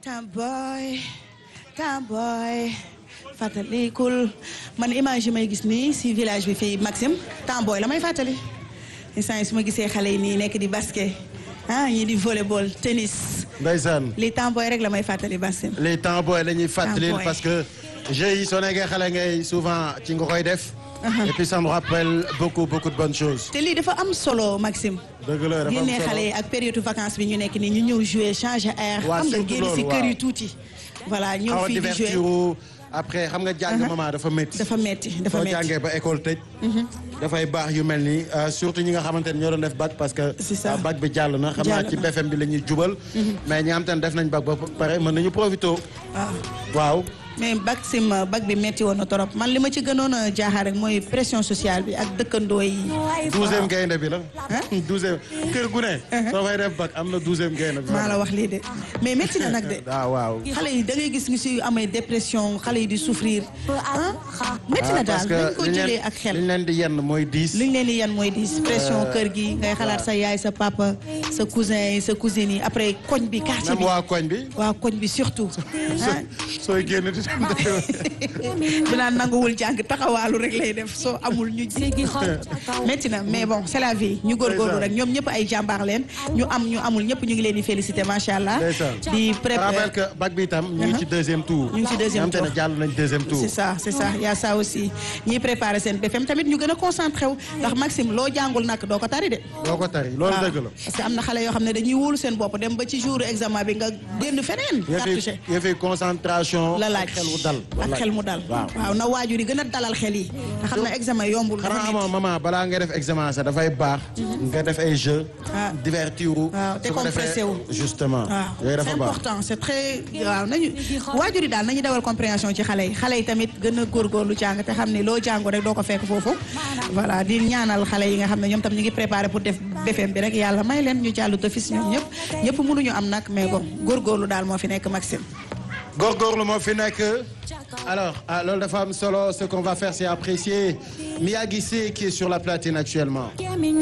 Tamboy Tamboy fàttalikul man image yi may gis nii si village bi fii Maxime Tamboy la may fàttali instant yi su ma gisee xale yi nii nekk di basket ah ñii di volleyball tennis ndeysaan li Tamboy rek la may fàttali Maxime les temps booy la ñuy fàttali Temps boy. parce que jeux yi soo nekkee xale ngay souvent ci nga koy def. et puis ça me rappelle beaucoup beaucoup de bonnes choses. te lii dafa am solo Maxime dëgg la dafa am génnee xale yi solo ak période vacances bi ñu nekk nii ñu ñëw jouer changer air Waaw, xam nga surtout génn si loolu, kër waaw. yi tuuti voilà ñëw xaw a fii di jouer divertir après xam nga jàng maman dafa métti. dafa metti dafa soo metti jàngee ba école tëj. dafay baax yu mel nii euh, surtout ñi nga xamante ne ñoo doon def bac parce que. C'est ça. euh, bac bi jàll na xam naa Jàll ci na. BFM bi la ñuy jubal. mais ñi nga xamante ne def nañ bac ba pare mën nañu profité. waaw waaw. mais bac sim bac bi metti woon na trop man li ma ci gënoon a jaaxal rek mooy pression sociale bi ak dëkkandoo yi. douzième gaynde bi la. douzième kër gu ne. soo fay def bac am na douzième gaynde bi. maa la wax lii de mais metti na nag de. ah waaw. xale yi da ngay gis ñu si amee dépression xale yi di souffrir ah metti na Ah, daal parce que dañ ko liñ leen- jëlee ak xel. liñ leen di yenn mooy diis. liñ leen di yan mooy di pression kër gi ngay xalaat sa yaay sa papa sa cousin yi sa cousine yi après koñ bi quartier même bi waa koñ bi. waa koñ bi surtout ah sooy génn di dem du naan nanguwul jàng taxawaalu rek lay def soo amul ñu métti na mais bon c'est la vie ñu góorgóorlu rek ñoom ñëpp ay jàmbaar leen ñu am ñu amul ñëpp ñu ngi leen di féliciter macha allah. ndeysaan. di Je rappelle préparer que bac bi itam ñu ngi ci deuxième tour. ñu ngi ci deuxième ñi nga xamante ne jàll nañ deuxième tour. c'est ça c'est ça y a ça aussi ñiy préparer seen BFM tamit ñu gën a concentré wu ndax Maxime loo jàngul nag doo ko tari de. doo ko tari loolu waaw dëgg la. parce que am na xale yoo xam ne dañuy wóolu seen bopp dem ba ci jour examen bi nga génn feneen. cartouché yëfi yëfi concentration. la laaj ak xel mu dal. ak xel mu dal. waaw. waaw na waajur yi gën a dalal xel yi. nga xam ne examen yombul. dafa xanaa metti. xamoo maman balaa nga def examen sax dafay baax. nga def ay jeux. Ah. divertir wu. waaw su ko décompressé defee wu. justement. waaw yooyu c'est dafa baax. important c'est très waaw nañu waajur yi daal nañu dawal compréhension ci xale yi xale yi tamit gën a góorgóorlu jàng te xam ne loo jàngu rek doo ko fekk foofu voilà di ñaanal xale yi nga xam ne ñoom tam ñu ngi préparé pour def BFM bi rek yàlla may leen ñu jàllu d'office ñoom ñëpp ñëpp mënuñu am nag mais bon góorgóorlu daal moo fi nekk Maxime góorgóorlu moo fi nekk alors ah, loolu dafa am solo ce qu'on va faire c'est apprécier Mia Guissé qui est sur la platine actuellement.